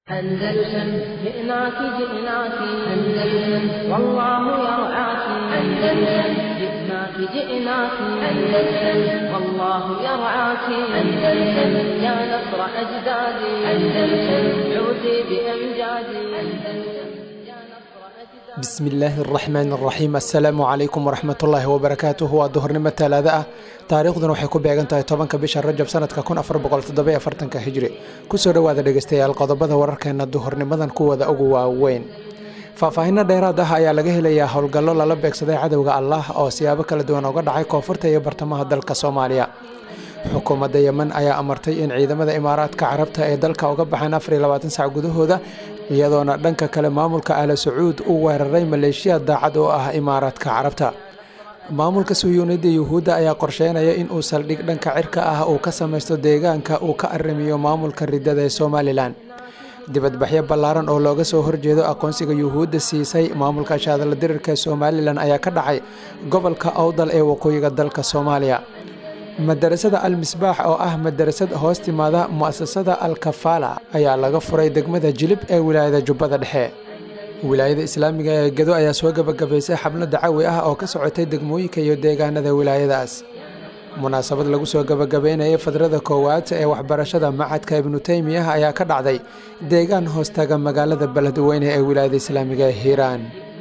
أندلسن جئناك جئناك أندلسن والله يرعاك أندلسن جئناك جئناك أندلسن والله يرعاك أندلسن يا نصر أجدادي أندلسن عودي بأمجادي أندلسن يا نصر أجدادي bismi illaahi araxmaan araxiim assalaamu calaykum waraxmatullaahi wabarakaatuhu waa duhurnimo talaado ah taariikhduna waxay ku beegan tahay tobanka bisha rajab sanadka kun afar boqol toddobiyo afartanka hijri kusoo dhowaada dhegeystayaal qodobada wararkeena duhurnimadan kuwada ugu waaweyn faahfaahinno dheeraad ah ayaa laga helayaa howlgallo lala beegsaday cadowga allah oo siyaabo kala duwan uga dhacay koonfurta iyo bartamaha dalka soomaaliya xukuumadda yemen ayaa amartay in ciidamada imaaraadka carabta ee dalka uga baxaan afar iyo labaatan sac gudahooda iyadoona dhanka kale maamulka aala sacuud uu weeraray maleeshiya daacad oo ah imaaraadka carabta maamulka suyuunida yuhuudda ayaa qorsheynaya in uu saldhig dhanka cirka ah uu ka samaysto deegaanka uu ka arrimiyo maamulka ridada ee somalilan dibadbaxyo ballaaran oo looga soo horjeedo aqoonsiga yuhuudda siisay maamulka shaadala dirirka ee somalilan ayaa ka dhacay gobolka awdal ee waqooyiga dalka soomaaliya madarasada al misbaax oo ah madarasad hoos timaada mu'asasada al kafaala ayaa laga furay degmada jilib ee wilaayada jubbada dhexe wilaayada islaamiga ee gedo ayaa soo gebagabaysay xablo dacawi ah oo ka socotay degmooyinka iyo deegaanada wilaayadaas munaasabad lagu soo gebagabeynayay fadrada koowaad ee waxbarashada macadka ibnu teymiyah ayaa ka dhacday deegaan hoostaga magaalada beledweyne ee wilaayada islaamiga ee hiiraan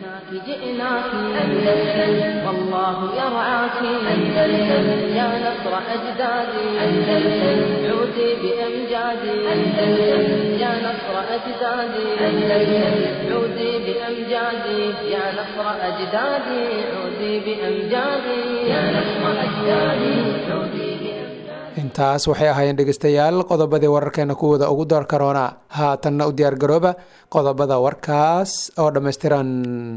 جئناك أندلسن والله يرعاك أندلسن يا نصر أجدادي أندلسن عودي بأمجادي أندلسن يا نصر أجدادي أندلسن عودي بأمجادي يا نصر أجدادي عودي بأمجادي يا نصر أجدادي عودي بأمجادي intaas waxay ahaayeen dhegeystayaal qodobadii wararkeena kuwooda ugu door karoona haatanna u diyaargarooba qodobada warkaas oo dhammaystiran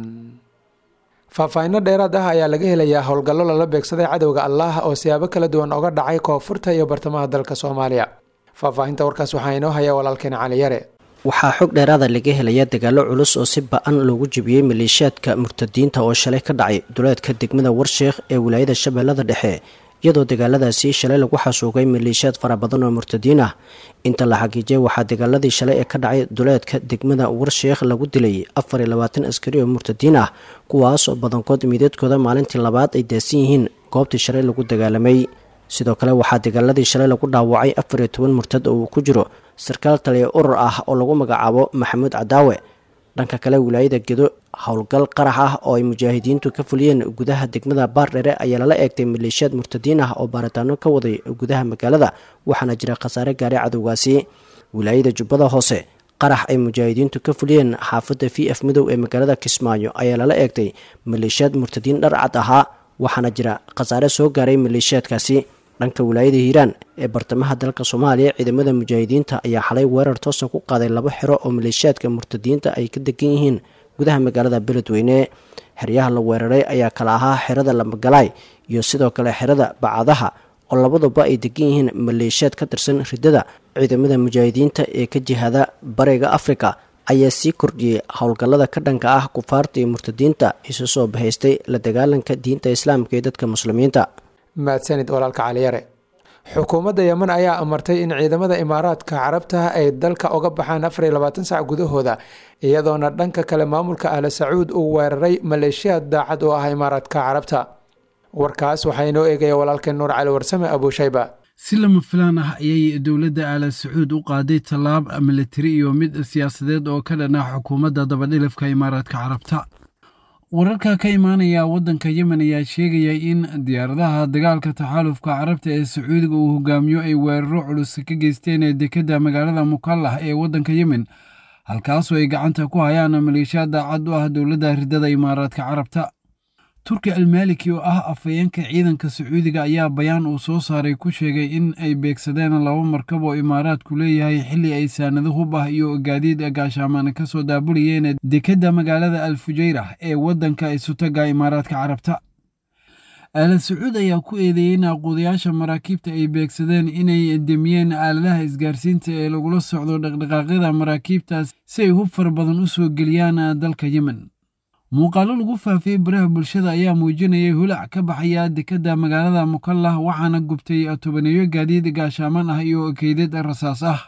faahfaahinno dheeraad ah ayaa laga helayaa howlgallo lala beegsaday cadowga allah oo siyaabo kala duwan oga dhacay koonfurta iyo bartamaha dalka soomaaliya faahfaahinta warkaas waxaa inoo haya walaalkeena cali yare waxaa xog dheeraada laga helaya dagaalo culus oo si ba-an loogu jebiyey maleeshiyaadka murtadiinta oo shalay ka dhacay duleedka degmada warsheekh ee wilaayada shabeellada dhexe iyadoo dagaaladaasi shalay lagu xasuugay maleeshiyaad fara badan oo murtadiin ah inta la xagiijiyay waxaa dagaaladii shalay ee ka dhacay duleedka degmada warsheekh lagu dilay afar iyo labaatan askari oo murtadiin ah kuwaas oo badankood miideedkooda maalintii labaad ay daasan yihiin goobtii shalay lagu dagaalamay sidoo kale waxaa dagaaladii shalay lagu dhaawacay afar iyo toban murtad oo uu ku jiro sarkaal taliya urur ah oo lagu magacaabo maxamuud cadaawe dhanka kale wilaayada gedo howlgal qarax ah oo ay mujaahidiintu ka fuliyeen gudaha degmada baardhere ayaa lala eegtay maleeshiyaad murtadiin ah oo baaritaano ka waday gudaha magaalada waxaana jira khasaare gaaray cadowgaasi wilaayada jubbada hoose qarax ay mujaahidiintu ka fuliyeen xaafadda v f midow ee magaalada kismaayo ayaa lala eegtay maleeshiyaad murtadiin dhar cad ahaa waxaana jira khasaare soo gaaray maleeshiyaadkaasi dhanka wilaayada hiiraan ee bartamaha dalka soomaaliya ciidamada mujaahidiinta ayaa xalay weerar toosa ku qaaday laba xero oo maleeshiyaadka murtadiinta ay ka degan yihiin gudaha magaalada beledweyne xeryaha la weeraray ayaa kala ahaa xerada lamagalaay iyo sidoo kale xerada bacadaha oo labaduba ay degan yihiin maleeshiyaad ka tirsan ridada ciidamada mujaahidiinta ee ka jihada bariga afrika ayaa sii kordhiyey howlgallada ka dhanka ah kufaarta iyo murtadiinta isu soo bahaystay la dagaalanka diinta islaamka iyo dadka muslimiinta mahadsanid walaalka caliyare xukuumadda yemen ayaa amartay in ciidamada imaaraadka carabta ay dalka uga baxaan afar iyo labaatan sac gudahooda iyadoona dhanka kale maamulka aala sacuud uu weeraray maleeshiyaad daacad oo ah imaaraadka carabta warkaas waxaa inoo eegaya walaalkeen nuur cali warsame abuushayba si lama filaan ah ayay dowladda aala sacuud u qaaday tallaab militari iyo mid siyaasadeed oo ka dhan ah xukuumadda dabadhilifka imaaraadka carabta wararka ka imaanaya waddanka yemen ayaa sheegaya in diyaaradaha dagaalka taxaalufka carabta ee sacuudiga uu hogaamiyo ay weeraro culus ka geysteen dekedda magaalada mukallah ee waddanka yemen halkaasoo ay gacanta ku hayaan maleeshiya daacad u ah dowladda ridada imaaraadka carabta turki almaliki oo ah afhayeenka ciidanka sacuudiga ayaa bayaan uu soo saaray ku sheegay in ay beegsadeen laba markab oo imaaraadku leeyahay xilli ay saanado hub ah iyo gaadiid gaashaamaan ka soo daabulayeen dekedda magaalada al fujayra ee waddanka isutaga imaaraadka carabta aala sacuud ayaa ku eedeeyey in aqoodayaasha maraakiibta ay beegsadeen inay demiyeen aaladaha isgaarsiinta ee lagula socdo dhaqdhaqaaqyada maraakiibtaas si ay hub fara badan u soo geliyaan dalka yemen muuqaallo lagu faafiyey baraha bulshada ayaa muujinayay holac ka baxaya dekedda magaalada mukallah waxaana gubtay tobaneeyo gaadiid gaashaaman ah iyo keydad rasaas ah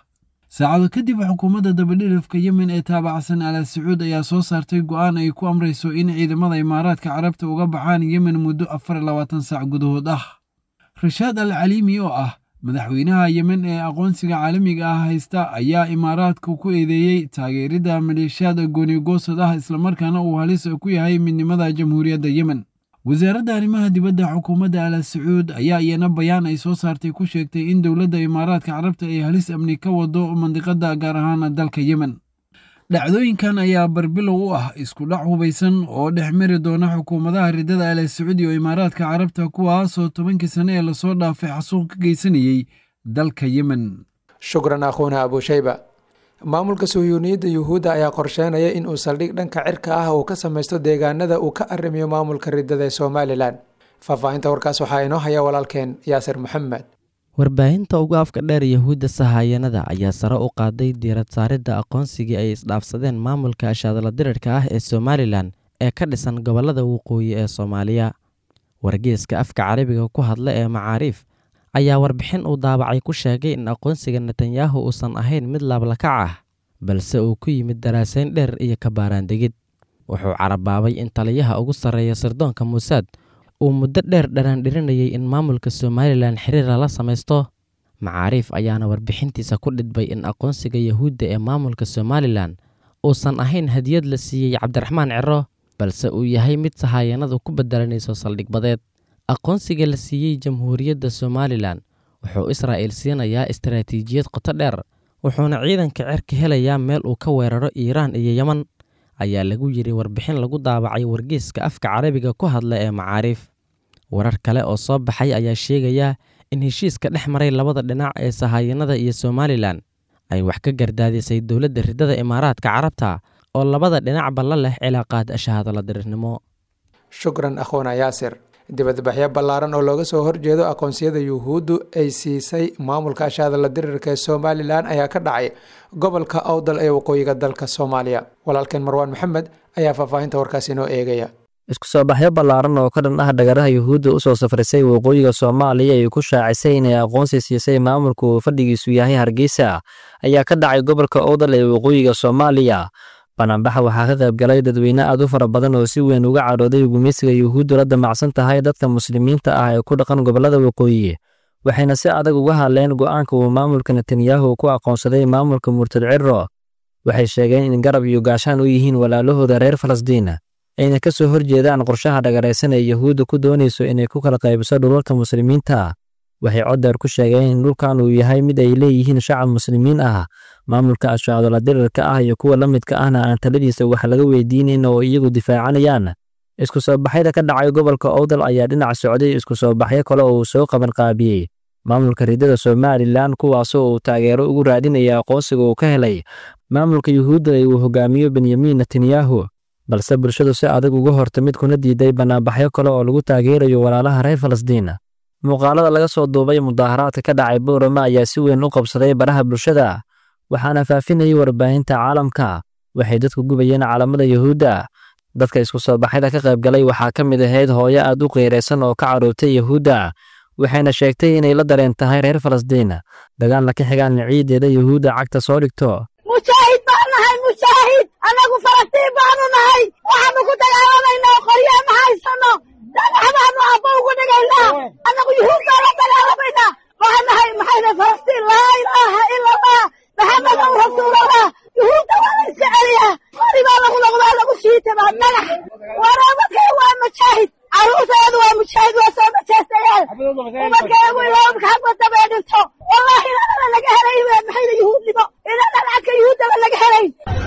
saacado kadib xukuumadda dabadhilifka yemen ee taabacsan ala sacuud ayaa soo saartay go'aan ay ku amrayso in ciidamada imaaraadka carabta uga baxaan yemen muddo afar iyo labaatan saac gudahood ah rashaad al caliimi oo ah madaxweynaha yemen ee aqoonsiga caalamiga ah haysta ayaa imaaraadka ku eedeeyey taageeridda maleeshiyaad goonigoosad ah islamarkaana uu halis ku yahay midnimada jamhuuriyadda yemen wasaaradda arrimaha dibadda xukuumadda ala sacuud ayaa iyana bayaan ay soo saartay ku sheegtay in dowladda imaaraadka carabta ay halis amni ka wado mandiqadda gaar ahaan dalka yemen dhacdooyinkan ayaa barbilow u ah isku dhac hubaysan oo dhex mari doona xukuumadaha riddada ala sacuud iyo imaaraadka carabta kuwaasoo tobankii sane ee lasoo dhaafay xasuuq ka geysanayey dalka yemen shukran akhuuna abushayba maamulka suhyuuniyadda yuhuudda ayaa qorsheynaya in uu saldhig dhanka cirka ah uu ka samaysto deegaanada uu ka arrimiyo maamulka riddada ee somalilan faahfaahinta warkaas waxaa inoo haya walaalkeen yaasir maxamed warbaahinta ugu afka dheer yahuudda sahaayanada ayaa sare u qaaday diirad saaridda aqoonsigii ay isdhaafsadeen maamulka ashaadala dirirka ah ee somalilan ee ka dhisan gobollada waqooyi ee soomaaliya wargeeska afka carabiga ku hadla ee macaariif ayaa warbixin uu daabacay ku sheegay in aqoonsiga netanyahu uusan ahayn mid laablakac ah balse uu ku yimid daraasayn dheer iyo kabaaraandegid wuxuu carabaabay in taliyaha ugu sarreeya sirdoonka muusaad uu muddo dheer dharaandhirinayay in maamulka somalilan xiriir lala samaysto macaariif ayaana warbixintiisa ku dhidbay in aqoonsiga yahuudda ee maamulka somalilan uusan ahayn hadiyad la siiyey cabdiraxmaan ciro balse uu yahay mid sahaayanadu ku bedelanayso saldhigbadeed aqoonsiga la siiyey jamhuuriyadda somalilan wuxuu israa'il siinayaa istaraatiijiyad qoto dheer wuxuuna ciidanka cerka helayaa meel uu ka weeraro iiraan iyo yeman ayaa lagu yidhi warbixin lagu daabacay wargeeska afka carabiga ku hadla ee macaariif warar kale oo soo baxay ayaa sheegaya in heshiiska dhex maray labada dhinac ee sahaayanada iyo somalilan ay wax ka gardaadisay dowladda riddada imaaraadka carabta oo labada dhinacba la leh cilaaqaad ashahadala dirirnimo shukran akhuuna yaasir dibadbaxyo ballaaran oo looga soo horjeedo aqoonsiyada yuhuuddu ay siisay maamulka ashahadala dirirka ee somalilan ayaa ka dhacay gobolka awdal ee waqooyiga dalka soomaaliya walaalkeen marwaan maxamed ayaa faahfaahinta warkaas inoo eegaya isku soo baxyo ballaaran oo ka dhan ah dhagaraha yuhuudda u soo safrisay waqooyiga soomaaliya ay ku shaacisay inay aqoonsi siisay maamulka uu fadhigiisu yahay hargeysa ayaa ka dhacay gobolka owdal ee waqooyiga soomaaliya banaanbaxa waxaa ka qaybgalay dadweyne aad u fara badan oo si weyn uga cadhooday gumeysiga yuhuuddu la damacsan tahay dadka muslimiinta ah ee ku dhaqan gobollada waqooyi waxayna si adag uga hadleen go'aanka uu maamulka netanyahu ku aqoonsaday maamulka murtad ciro waxay sheegeen in garab iyo gaashaan u yihiin walaalahooda reer falastiin ayna ka soo horjeedaan qorshaha dhagaraysan ee yuhuudda ku doonayso inay ku kala qaybiso dhulalka muslimiinta waxay coddeer ku sheegeen in dhulkan uu yahay mid ay leeyihiin shacab muslimiin ah maamulka ashaadola dirirka ah iyo kuwa la midka ahna aan taladiisa wax laga weydiinayn oo iyagu difaacanayaan isku soo baxyada ka dhacay gobolka owdal ayaa dhinac socday isku soo baxyo kale oo uu soo qaban qaabiyey maamulka riddada somalilan kuwaasoo uu taageero ugu raadinaya aqoonsiga uu ka helay maamulka yuhuudda ee uu hogaamiyo benyamin netanyahu balse bulshadu si adag uga hortamid kuna diiday bannaanbaxyo kale oo lagu taageerayo walaalaha reer falastiin muuqaalada laga soo duubay mudaaharaadka ka dhacay boorama ayaa si weyn u qabsaday baraha bulshada waxaana faafinayay warbaahinta caalamka waxay dadku gubayeen caalamada yuhuudda dadka isku soo baxyada ka qaybgalay waxaa ka mid ahayd hooyo aad u qeyraysan oo ka caroobtay yuhuudda waxayna sheegtay inay la dareen tahay reer falastiin dagaalna ka xigaan ciideeda yuhuudda cagta soo dhigto mujaahid baan nahay mujaahid annagu falastiin baanu nahay waxaanu ku dagaalamayna oo qorye ma haysano dhagax baanu abba ugu dhigaynaa annagu yuhuud baan la dagaalamayna waxaan nahay maxayna falastiin laa ilaaha ila allah maxamedow rasuulallah yuhuudda waa la iska celiyaa qori baa lagu noqdaa lagu shiitamaa dhagax waraabadkay waa mujaahid carruurteedu waa mujaahid waa soo majaastayaal umadkeegu ilaamka xagga dabee dhigto wallaahi inanana laga helay maxayna yuhuudnimo inanan cagka yuhuuddaba laga helay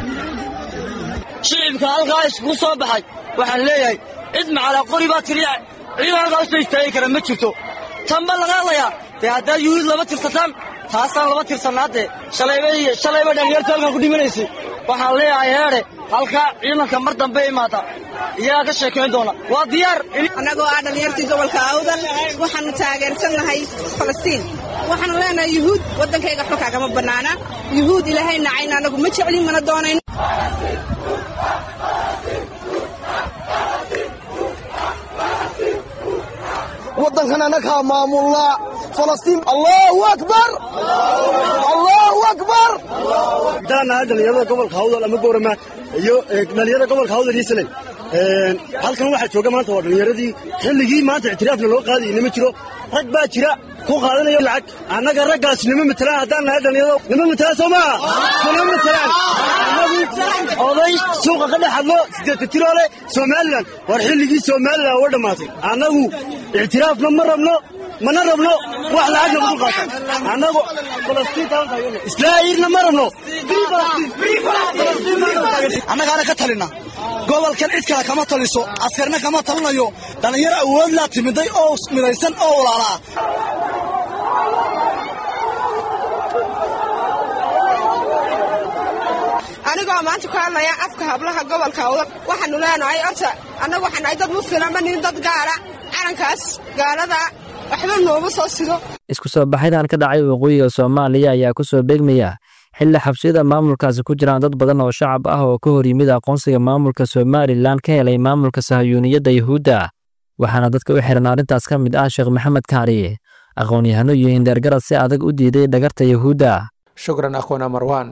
shicibka halkaa iskugu soo baxay waxaan leeyahay cid macalaa qori baa tiriya ciidan halkaa usoo istaagi kara ma jirto tanba laga hadlayaa dee haddaa yuhuud lama tirsataan taasaan lama tirsanaadee shalayba shalayba dhalinyartu halkan ku dhimanaysay waxaan leeyahay heedhe halkaa ciidanka mar dambe imaata iyagaa ka sheekayn doona waa diyaar annagoo ah dhallinyartii gobolka awdal waxaannu taageersannahay falastiin waxaannu leenahay yuhuud waddankayga xulkaa kama bannaana yuhuud ilaahay nacayna annagu ma jeclin mana doonayno waddankan annagaa maamullaa falastiin allahu akbar allahu akbar haddaan nahay dhallinyarada gobolka hawdal ama boorama iyo dhallinyarada gobolka hawdal iyo saley halkan waxaa jooga maanta waa dhallinyaradii xilligii maanta ictiraafna loo qaadayay nima jiro rag baa jira ku qaadanaya lacag annaga raggaas nima matelaan haddaan nahay dhallinyarado nima matelaan soo maa nima matelaan annagu oday suuqa ka dhex hadlo siddeedka tiroole somalilan war xilligii somalilan uga dhammaatay annagu ictiraafna ma rabno mana rabno wax lacagna ugu qaata annagu islaa'iirna ma rabno annagaana ka talina gobolkan cid kale kama taliso askarna kama talinayo dhallinyaro awood laa timiday oo midaysan oo walaalaa anigoo maanta ku hadlaya afka hablaha gobolka awdal waxaanu leenahay horta annagu waxaan nahay dad muslima ma nihin dad gaala calankaas gaalada waxba nooma soo sido isku soo baxyadaan ka dhacay waqooyiga soomaaliya ayaa ku soo beegmaya xilli xabsiyada maamulkaasi ku jiraan dad badan oo shacab ah oo ka hor yimid aqoonsiga maamulka somalilan ka helay maamulka sahayuuniyadda yuhuudda waxaana dadka u xihan arrintaas ka mid ah sheekh maxamed kaariye aqoon-yahano iyo indheergarad si adag u diiday dhagarta yuhuudda shukran akhwana marwan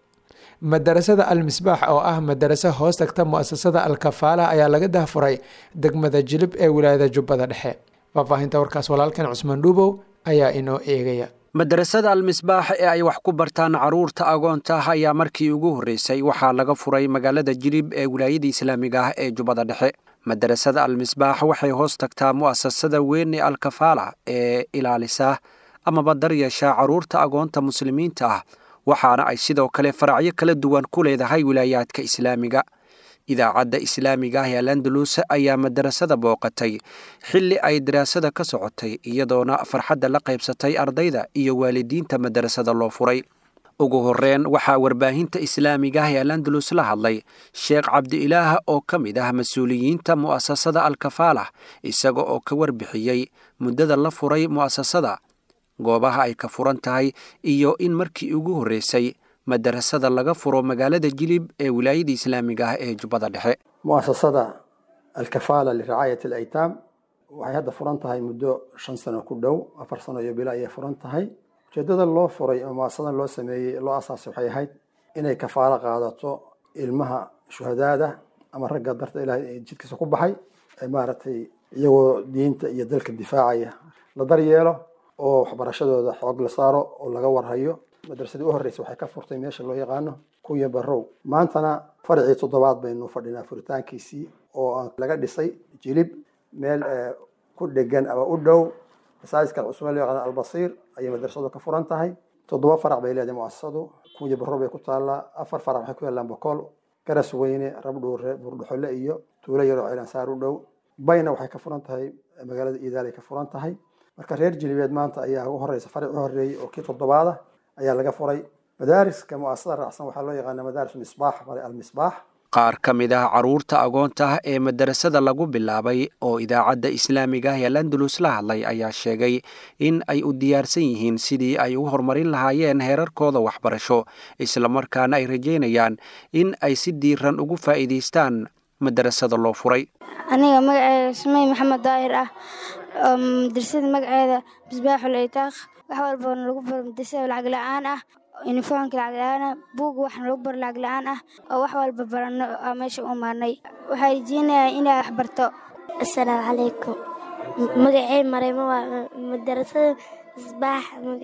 madarasada al-misbaax oo ah madaraso hoos tagta mu'asasada al-kafaala ayaa laga dahfuray degmada jilib ee wilaayada jubbada dhexe faahfaahinta warkaas walaalkan cusmaan dhuubow ayaa inoo eegaya madarasada al-misbaax ee ay wax ku bartaan carruurta agoonta ah ayaa markii ugu horreysay waxaa laga furay magaalada jilib ee wilaayada islaamiga ah ee jubbada dhexe madarasada al-misbaax waxay hoos tagtaa mu'asasada weyn ee al-kafaala ee ilaalisa amaba daryeesha carruurta agoonta muslimiinta ah waxaana ay sidoo kale faracyo kala duwan ku leedahay wilaayaadka islaamiga idaacadda islaamiga ah ee alandalus ayaa madarasada booqatay xilli ay daraasada ka socotay iyadoona farxadda la qaybsatay ardayda iyo waalidiinta madarasada loo furay ugu horreyn waxaa warbaahinta islaamiga ah ee alandalus la hadlay sheekh cabdi-ilaah oo ka mid ah mas-uuliyiinta mu'asasada al-kafaalah isaga oo ka warbixiyey muddada la furay mu'asasada goobaha ay ka furan tahay iyo in markii ugu horreysay madarasada laga furo magaalada jilib ee wilaayada islaamiga ah ee jubbada dhexe mu'asasada alkafaala liracaayat alaytaam waxay hadda furan tahay muddo shan sano ku dhow afar sano iyo bilo ayay furan tahay ujeedada loo furay oo muasasadan loo sameeyey loo asaasay waxay ahayd inay kafaalo qaadato ilmaha shuhadaada ama ragga darta ilahay jidkiisa ku baxay maaragtay iyagoo diinta iyo dalka difaacaya la daryeelo oo waxbarashadooda xoog la saaro oo laga warhayo madrasadii u horreysay waxay ka furtay meesha loo yaqaano kuya barrow maantana farcii toddobaad baynu fadhinaa furitaankiisii oo laga dhisay jilib meel ku dhegan ama u dhow masaajidka cusmaan loo yaqaano albasiir ayay madrasadu ka furan tahay toddoba farac bay leedahay muasasadu kuya barrow bay ku taallaa afar farac waxay ku yaallaan bokool garas weyne rabdhuure buurdhuxole iyo tuulo yaroo cilansaar u dhow bayna waxay ka furan tahay magaalada iidaalay ka furan tahay marka reer jilibeed maanta ayaa ugu horeysa faric u horreeyey oo kii toddobaada ayaa laga furay madaariska mu'asasada raacsan waxaa loo yaqaana madaaris misbaax bale almisbaax qaar ka mid ah carruurta agoonta ah ee madarasada lagu bilaabay oo idaacadda islaamiga ah ee landalus la hadlay ayaa sheegay in ay u diyaarsan yihiin sidii ay u horumarin lahaayeen heerarkooda waxbarasho islamarkaana ay rajeynayaan in ay si diiran ugu faa'iidaystaan madarasada loo furay aniga magaceeda sumey maxamed daahir ah oo madrasada magaceeda misbaaxul itaaq wax walbana lagu baro madrasada lacag la-aan ah uniformka lacag la-aan ah buug waxna lagu baro lacag la-aan ah oo wax walba barano aa meesha u imaanay waxaa rajeynayaa inaa wax barto asalaamu calaykum magacey mareymo waa madarasada misbaax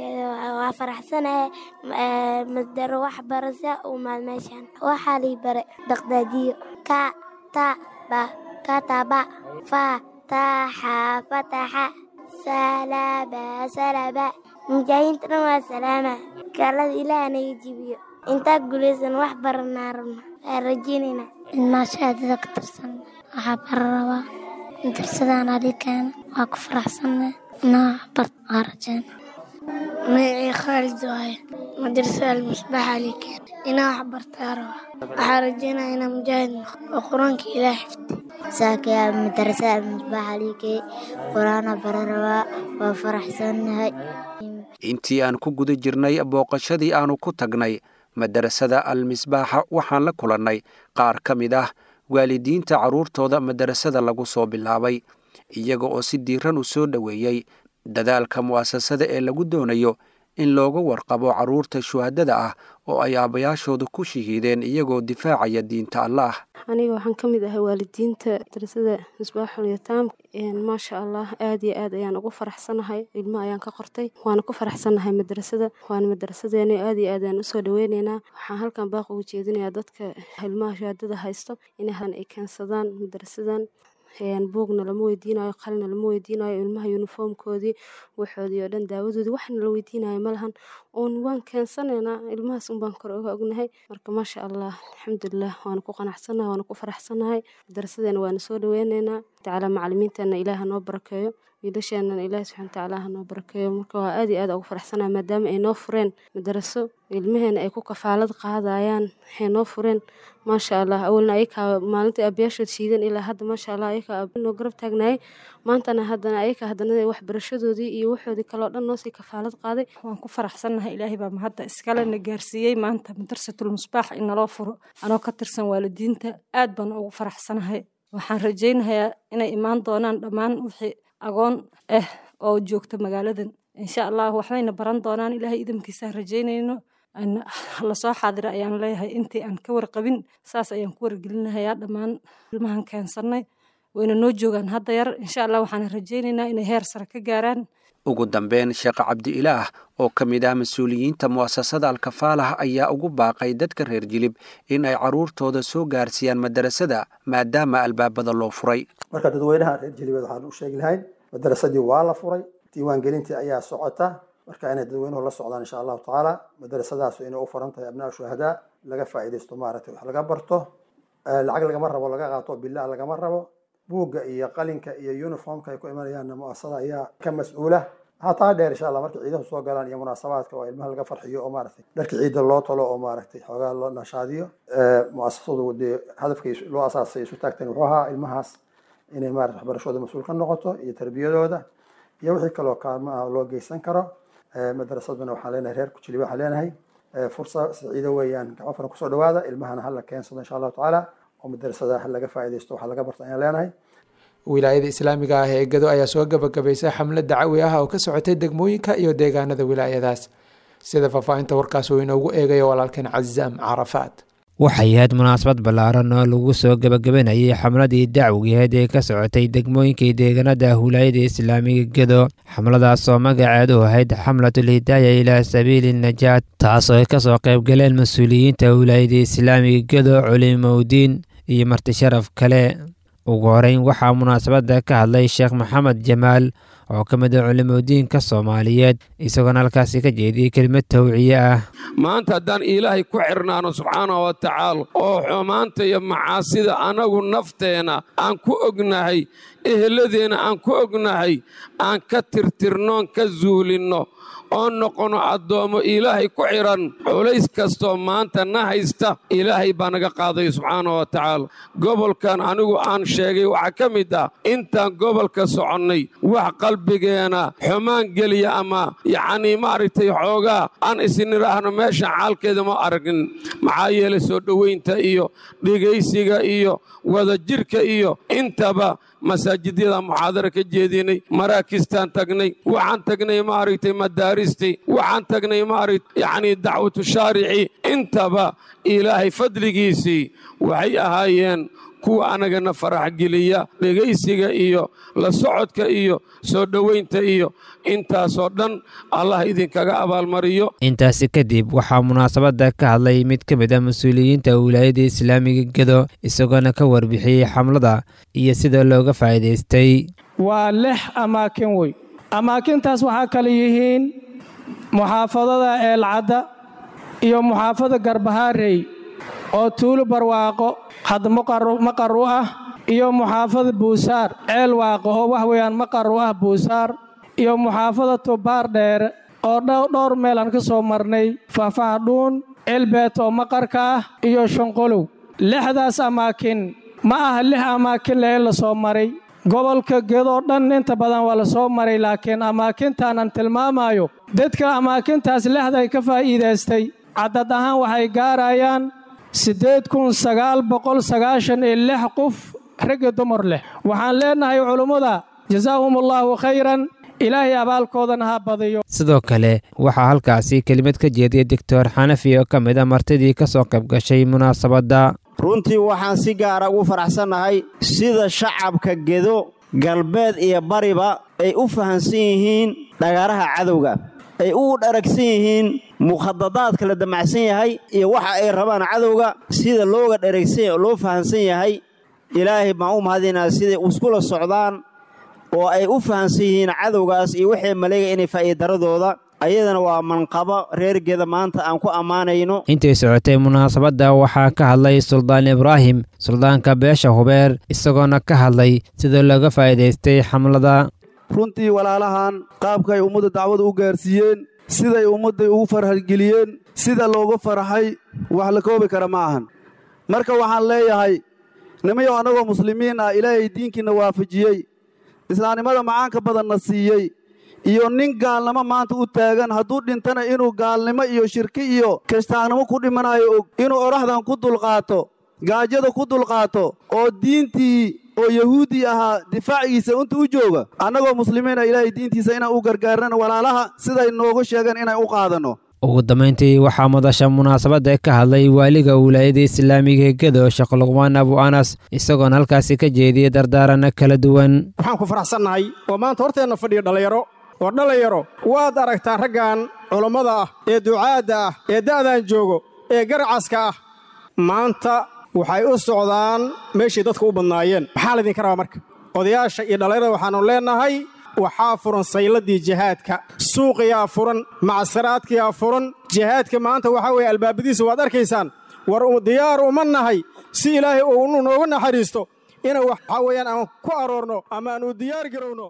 waa faraxsanahay madaro wax barasa u imaad meeshan waxaa lii bare daqdaadiyo ka ta ba kataba fa taxa fataxa salaba salaba mujaahidiinta dhan waa salaama gaalada ilaah naga jibiyo intaa guulaysan wax baranaa rabna waa rajeynayna maashaadada ka tirsan waxaa bara rabaa darsadaan adikeena waa ku faraxsanna inaa bart waa rajeyna magacii khaalid waaye madrasada almusbaax alikeen inaa wax bartaa raba waxaa rajeynaya inaa mujaahid noqo oo qur-aanka ilaah xifdi saakiya madrasada almusbaax alikee qur-aana bara rabaa waa faraxsannahay intii aan ku guda jirnay booqashadii aanu ku tagnay madarasada al-misbaaxa waxaan la kulannay qaar ka mid ah waalidiinta carruurtooda madarasada lagu soo bilaabay iyaga oo si diiran u soo dhoweeyey dadaalka mu'asasada ee lagu doonayo in looga warqabo carruurta shuhadada ah oo ay aabbayaashooda ku shahiideen iyagoo difaacaya diinta allaah aniga waxaan ka mid ahay waalidiinta madrasada misbaaxul yataam maasha allah aad iyo aad ayaan ugu faraxsanahay ilmo ayaan ka qortay waana ku faraxsanahay madrasada waana madrasadeena aad iyo aad ayaan usoo dhaweyneynaa waxaan halkan baaq ugu jeedinayaa dadka ilmaha shahaadada haysto inay ay keensadaan madrasadan buugna lama weydiinayo qalina lama weydiinayo ilmaha yuniformkoodii waxoodii oo dhan daawadoodii waxna la weydiinayo malahan oon waan keensanaynaa ilmahaas unbaan kore uga ognahay marka maasha allah alxamdulilah waana ku qanacsanahay waana ku faraxsanahay madarasadeena waana soo dhaweyneynaa tacaala macalimiintana ilaaha noo barakeeyo wiilasheenana ilaahi subxana watacaala ha noo barakeeyo marka waa aad iyo aad ugu faraxsanahay maadaama ay noo fureen madaraso ilmaheena ay ku kafaalad qaadayaan waxay noo fureen maasha allah awalna ayakaa maalintai aabayaashood shiidan ilaa hadda maasha allah ayakaa noo garab taagnaayay maantana haddana ayakaa haddana waxbarashadoodii iyo waxoodii kaleo dhan noosii kafaalad qaaday waan ku faraxsannahay ilaahay baa mahadda iskale na gaarsiiyey maanta madarsatul musbaax in naloo furo anoo ka tirsan waalidiinta aad baan ugu faraxsanahay waxaan rajaynayaa inay imaan doonaan dhammaan wixii agoon ah oo joogta magaaladan insha allah waxbayna baran doonaan ilaahay idamkiisaan rajaynayno lasoo xaadira ayaan leeyahay intii aan ka warqabin saas ayaan ku wargelinahayaa dhammaan ilmahan keensannay wayna noo joogaan hadda yar insha allah waxaan rajaynaynaa inay heer sare ka gaaraan ugu dambeyn sheekh cabdi ilaah oo ka mid ah mas-uuliyiinta mu'asasada alkafaalah ayaa ugu baaqay dadka reer jilib in ay carruurtooda soo gaarsiiyaan madarasada maadaama albaabada loo furay marka dadweynaha reer jilibeed waxaan u sheegi lahayn madarasadii waa la furay diiwaangelintii ayaa socota marka inay dadweynuhu la socdaan insha allahu tacaala madarasadaas inay u furan tahay abnaa shuhadaa laga faa'iidaysto maaragtay wax laga barto lacag lagama rabo laga qaato bilaa lagama rabo buugga iyo qalinka iyo uniformka ay ku imanayaanna mu'asasada ayaa ka mas-uula waxaa taa dheer insha allah marka ciidahu soo galaan iyo munaasabaadka oo ilmaha laga farxiyo oo maaragtay dharka ciidda loo talo oo maaragtay xoogaa loo nashaadiyo mu'asasadu dee hadafkay loo asaasay isu taagteen wuxuu ahaa ilmahaas inay maarata waxbarashooda mas-uul ka noqoto iyo tarbiyadooda iyo wixii kaloo kaalmo ah loo geysan karo madarasaduna waxaan leenahay reer kujiliba waxaan leenahay fursa siciido weeyaan gacmo furan kusoo dhawaada ilmahana hala keensado insha allahu tacaala oo madarasada ha laga faa'iidaysto waxaa laga barta ayaan leenahay wilaayada islaamiga ah ee gado ayaa soo gabagabaysay xamlad dacawi ah oo ka socotay degmooyinka iyo deegaanada wilaayadaas sida faahfaahinta warkaas uu inoogu eegayo walaalkeen cazaam carafaad waxay ahayd munaasabad ballaaran oo lagu soo gebagabanayay xamladii dacwigeed ee ka socotay degmooyinkii deegaanada wilaayada islaamiga gedo xamladaas oo magaceedu ahayd xamlatul hidaaya ilaa sabiili najaat taas oo ay kasoo qaybgaleen mas-uuliyiinta wilaayada islaamiga gedo culimowdiin iyo marti sharaf kale ugu horeyn waxaa munaasabadda ka hadlay sheekh maxamed jamaal oo ka mid a culimodiinka soomaaliyeed isagoona halkaasi ka jeediyey kelimad tawciye ah maanta haddaan ilaahay ku xirnaano subxaanahu wa tacaala oo xumaanta iyo macaasida annagu nafteenna aan ku ognahay eheladeenna aan ku ognahay aan ka tirtirnoon ka zuulinno oo noqono addoommo ilaahay ku xidhan culays kastoo maanta na haysta ilaahay baa naga qaaday subxaanahu wa tacaala gobolkan anigu aan sheegay waxaa ka mid ah intaan gobolka soconnay wax qalbigeena xumaan geliya ama yacnii maaragtay xoogaa aan isnidhaahno meeshan xaalkeeda ma aragin maxaa yeelay soo dhowaynta iyo dhegaysiga iyo wadajirka iyo intaba masaajidyada muxaadara ka jeedinay maraakistaan tagnay waxaan tagnay maaragtay madaaristii waxaan tagnay maaragt yacnii dacwatu shaarici intaba ilaahay fadligiisii waxay ahaayeen kuwa annagana farax geliya dhegaysiga iyo la socodka iyo soo dhowaynta iyo intaasoo dhan allah idinkaga abaalmariyo intaasi kadib waxaa munaasabadda ka hadlay mid ka mid a mas-uuliyiinta wilaayada islaamiga gedo isagoona ka warbixiyey xamlada iyo sida looga faa'iidaystay waa lix amaakin wey amaakintaas waxaa kale yihiin muxaafadada eelcadda iyo muxaafada garbahaarey oo tuulo barwaaqo had maqar u ah iyo muxaafada buusaar ceel waaqo oo wax weeyaan maqar u ah buusaar iyo muxaafada tubaar dheere oo dhowr meel aan ka soo marnay faahfahdhuun ceelbeet oo maqarka ah iyo shanqolow lixdaas amaakin ma aha lix amaakin lee la soo maray gobolka gedoo dhan inta badan waa la soo maray laakiin amaakintaanaan tilmaamayo dadka amaakintaas lexday ka faa'iidaystay caddad ahaan waxay gaarayaan siddeed kun sagaal boqol sagaashan iyo lix qof raggi dumar leh waxaan leennahay culummada jasaahumullaahu khayran ilaahay abaalkoodana ha badiyo sidoo kale waxaa halkaasi kelimad ka jeediyey doctor xanafi oo ka mid a martidii ka soo qayb gashay munaasabadda runtii waxaan si gaara ugu faraxsannahay sida shacabka gedo galbeed iyo bariba ay u fahamsan yihiin dhagaaraha cadowga ay u dharagsan yihiin mukhadadaadka la damacsan yahay iyo waxa ay rabaan cadowga sida looga dharagsan loo fahamsan yahay ilaahay baan u mahadinaa siday iskula socdaan oo ay u fahamsan yihiin cadowgaas iyo waxay maleega inay faa'iidaradooda ayadana waa manqabo reergeeda maanta aan ku ammaanayno intay socotay munaasabadda waxaa ka hadlay suldaan ibraahim suldaanka beesha hubeer isagoona ka hadlay sida looga faa'iidaystay xamlada runtii walaalahan qaabka ay ummadda dacwada u gaarsiiyeen siday ummadday ugu farxgeliyeen sida loogu farxay wax la koobi kara ma ahan marka waxaan leeyahay nimayow annagoo muslimiin ah ilaahay diinkiinna waafajiyey islaamnimada macaanka badanna siiyey iyo nin gaalnimo maanta u taagan hadduu dhintana inuu gaalnimo iyo shirki iyo kiristaagnimo ku dhimanayo og inuu odhaxdan ku dulqaato gaajada ku dulqaato oo diintii oo yahuudi ahaa difaacigiisa inta u jooga annagoo muslimiina ilaahay diintiisa inaan u gargaarnana walaalaha siday noogu sheegeen inaan u qaadanno ugu dambayntii waxaa madasha munaasabadda ka hadlay waaliga wilaayada islaamiga ee gedo sheekh luqmaan abu anas isagoona halkaasi ka jeediyey dardaaranno kala duwan waxaan ku faraxsannahay oo maanta horteenna fadhiya dhallinyaro oo dhallinyaro waad aragtaa raggan culammada ah ee ducaadda ah ee da'dan joogo ee garacaska ah maanta waxay u socdaan meeshay dadka u badnaayeen maxaa laydinka rabaa marka odayaasha iyo dhallinyarada waxaannu leennahay waxaa furan sayladii jihaadka suuqiyaa furan macsaraadkiyaa furan jihaadka maanta waxaa weeye albaabadiisa waad arkaysaan war diyaar uma nahay si ilaahay uu noogu naxariisto inaan waxaa weeyaan aan ku aroorno ama aan u diyaar garowno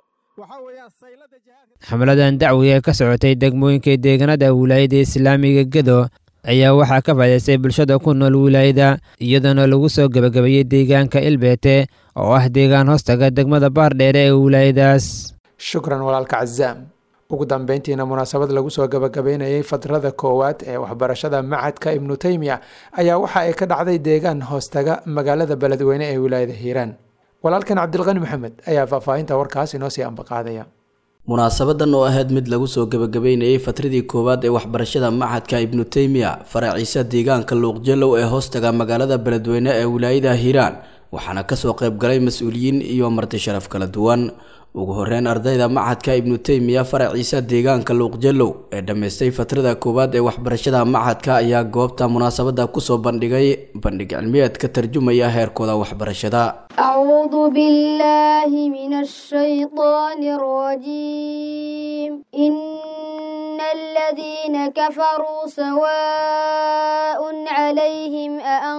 xamladan dacwiga ee ka socotay degmooyinka deegaanada wilaayada islaamiga gedo ayaa waxaa ka faa'idaystay bulshada ku nool wilaayada iyadoona lagu soo gebagabeeyey deegaanka ilbeete oo ah deegaan hoostaga degmada baardheere ee wilaayadaas shukran walaalka cazaam ugu dambeyntiina munaasabad lagu soo gabagabeynayay fadrada koowaad ee waxbarashada macadka ibnu teymiya ayaa waxa ay ka dhacday deegaan hoostaga magaalada beledweyne ee wilaayada hiiraan walaalkan cabdilqani maxamed ayaa faahfaahinta warkaas inoo sii ambaqaadaya munaasabadan oo ahayd mid lagu soo gabagabeynayay fatradii koowaad ee waxbarashada macadka ibnu teymiya faraciisa deegaanka luuqjalow ee hoostaga magaalada beledweyne ee wilaayada hiiraan waxaana kasoo qayb galay mas-uuliyiin iyo marti sharaf kala duwan ugu horeyn ardayda macadka ibnu teymiya faraciisa deegaanka luuqjalow ee dhammaystay fatrada koowaad ee waxbarashada macadka ayaa goobta munaasabada kusoo bandhigay bandhig cilmiyeed ka tarjumaya heerkooda waxbarashada أعوذ بالله من الشيطان الرجيم إن الذين كفروا سواء عليهم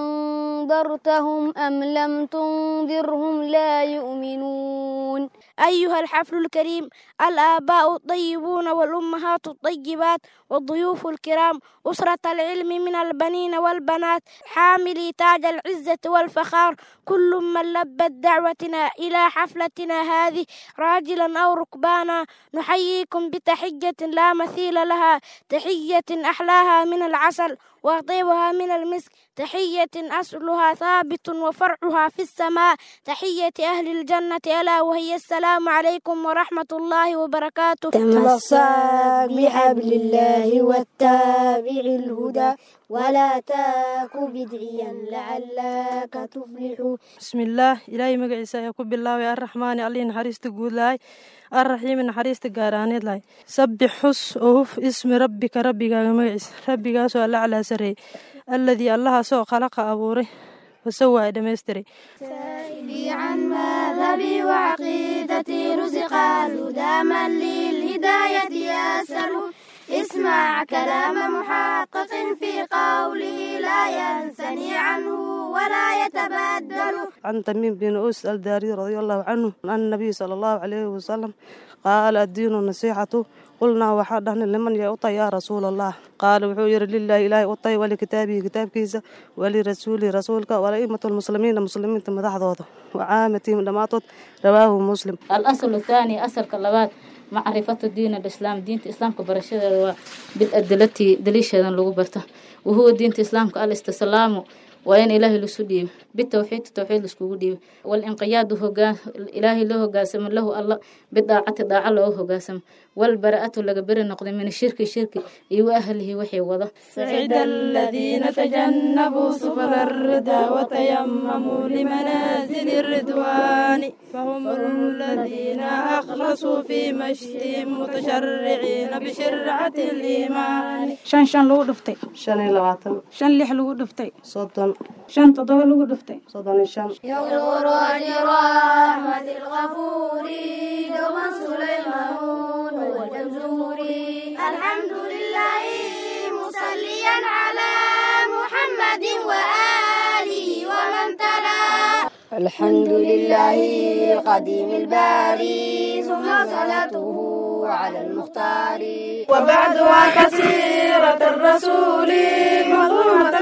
أأنذرتهم أم لم تنذرهم لا يؤمنون أيها الحفل الكريم الآباء الطيبون والأمهات الطيبات والضيوف الكرام أسرة العلم من البنين والبنات حاملي تاج العزة والفخار كل من لبت دعوتنا إلى حفلتنا هذه راجلا أو ركبانا نحييكم بتحية لا مثيل لها تحية أحلاها من العسل وطيبها من المسك تحية أصلها ثابت وفرعها في السماء تحية أهل الجنة ألا وهي السلام عليكم ورحمة الله وبركاته تمسك بحبل الله واتبع الهدى ولا تاك بدعيا لعلك تفلح بسم الله إلهي مقعيسا يكون بالله الرحمن علي نحريست قول لاي الرحيم نحريست قارانيد لاي سبح حس أوف اسم ربك ربك مقعيس ربك سؤال على سري الذي الله سوى خلق أبوري فسوى دمستري سائلي عن مذهبي وعقيدتي رزق الهدى من للهداية يسأل اسمع كلام محقق في قوله لا ينثني عنه ولا يتبدل عن تميم بن أوس الداري رضي الله عنه عن النبي صلى الله عليه وسلم قال الدين النصيحة قلنا وحدنا لمن يعطى يا رسول الله قال وحير لله إلهي أطي ولكتابه كتاب كيسة ولرسوله رسولك ولئمة المسلمين مسلمين مدحضوض وعامتهم دماتت رواه مسلم الأصل الثاني أصل كلبات معرفة دين الإسلام دين الإسلام كبرشة بالأدلة دليشة لغو برته وهو دين الإسلام الاستسلام waa in ilaahay lasu dhiibo bitawxiid tawxiid laiskugu dhiibo walinqiyaadu hogaan ilaahay loo hogaansamo lahu alla bidaacati daaca looga hogaansamo walbara'atu laga beri noqday min shirki shirki iyo wa ahlihi wixii wada سعد الذين تجنبوا سبل الردى وتيمموا لمنازل الرضوان فهم الذين أخلصوا في مشيهم متشرعين بشرعة الإيمان shan shan lagu dhuftay shan iyo labaatan shan lix lagu dhuftay soddon shan toddoba lagu dhuftay soddon iyo shan يغفر أجر رحمة الغفور دوما سليمان والجمزوري الحمد لله مصليا على محمد وآله ومن تلا الحمد لله القديم الباري ثم صلاته على المختار وبعدها كثيرة الرسول مظلومة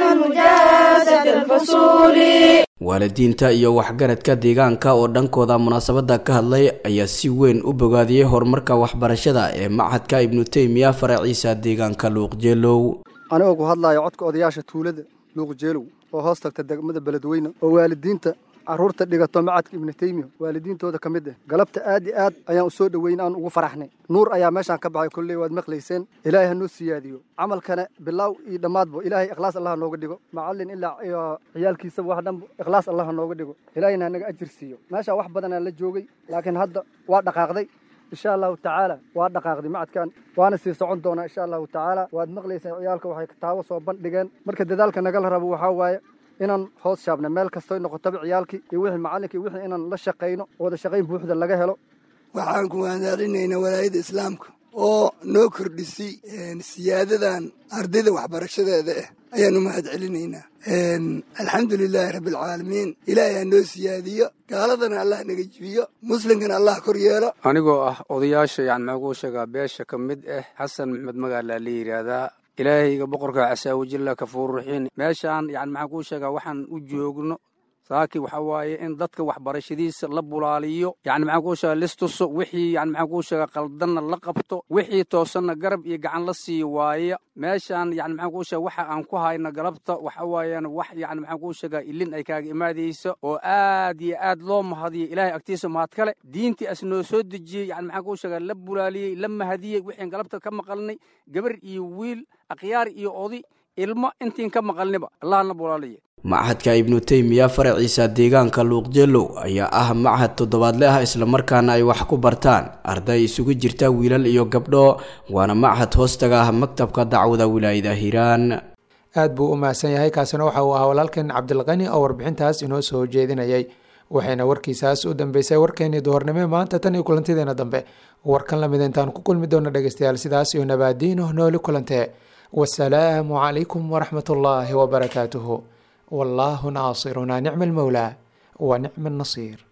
مجازة الفصول waalidiinta iyo waxgaradka deegaanka oo dhankooda munaasabada ka hadlay ayaa si weyn u bogaadiyey horumarka waxbarashada ee machadka ibnu teymiya faraciisa deegaanka luuqjeelow anigoo ku hadlayo codka odayaasha tuulada luuqjeelow oo hoos tagta degmada beledweyne oo waalidiinta carruurta dhigato macadka ibnu teymiya waalidiintooda ka mid ah galabta aad iyo aad ayaan u soo dhoweyn aan ugu faraxnay nuur ayaa meeshaan ka baxay kolley waad maqlayseen ilaahay ha noo siyaadiyo camalkana bilaaw iyo dhammaadba ilaahay ikhlaas allah nooga dhigo macallin ilaa iyo ciyaalkiisaba wax dhanba ikhlaas allah ha nooga dhigo ilaahayna hanaga ajir siiyo meeshaa wax badanaa la joogay laakiin hadda waa dhaqaaqday insha allahu tacaala waa dhaqaaqday macadkan waana sii socon doonaa insha allahu tacaala waad maqlayseen ciyaalka waxay kitaabo soo bandhigeen marka dadaalka nagala rabo waxaa waaye inaan hoos shaabna meel kastoy noqotaba ciyaalkii iyo wixii macallinkii wixii inaan la shaqayno wada shaqayn buuxda laga helo waxaan ku waanaalinaynaa walaayadda islaamka oo noo kordhisay siyaadadan ardayda waxbarashadeeda ah ayaan u mahad celinaynaa alxamdu lilaahi rabbialcaalamiin ilaahay ha noo siyaadiyo gaaladana allah naga jibiyo muslimkana allah kor yeelo anigoo ah odayaasha yani maxaa kuu sheegaa beesha ka mid ah xasan maxmed magaalaa la yidhaahdaa ilaahayga boqorka casaawajilla kafuurruxiin meeshaan yani maxaan kuu sheegaa waxaan u joogno saaki waxa waaye in dadka waxbarashadiisa la bulaaliyo yani maxaan kuu sheegaa listuso wixii yani maxaan kuu sheegaa qaldanna la qabto wixii toosanna garab iyo gacan la siiyo waaya meeshaan yani maxaan kuu sheega waxa aan ku hayno galabta waxa waayaan wax yani maxaan kuu sheegaa ilin ay kaaga imaadayso oo aad iyo aad loo mahadiyo ilaahay agtiisa mahad kale diintii as noo soo dejiyey yani maxaan kuu sheegaa la bulaaliyey la mahadiyey wixiin galabta ka maqalnay gabar iyo wiil akhyaar iyo odi ilmo intiin ka maqalniba allahna bulaaliye machadka ibnu teymiya faraciisa deegaanka luuqjeelow ayaa ah machad toddobaadle ah islamarkaana ay wax ku bartaan arday isugu jirta wiilal iyo gabdho waana machad hoostaga ah maktabka dacwada wilaayada hiiraan aad buu u mahadsan yahay kaasina waxa uu ahaa walaalkeen cabdilqani oo warbixintaas inoo soo jeedinayay waxayna warkiisaas u dambeysay warkeenii duhornimo maanta tan iyo kulantideena dambe warkan lamid intaan ku kulmi doona dhegeystayaal sidaas iyo nabaadiino nooli kulantee wasalaamu calaykum waraxmat ullaahi wabarakaatuhu والله ناصرنا نعم المولى ونعم النصير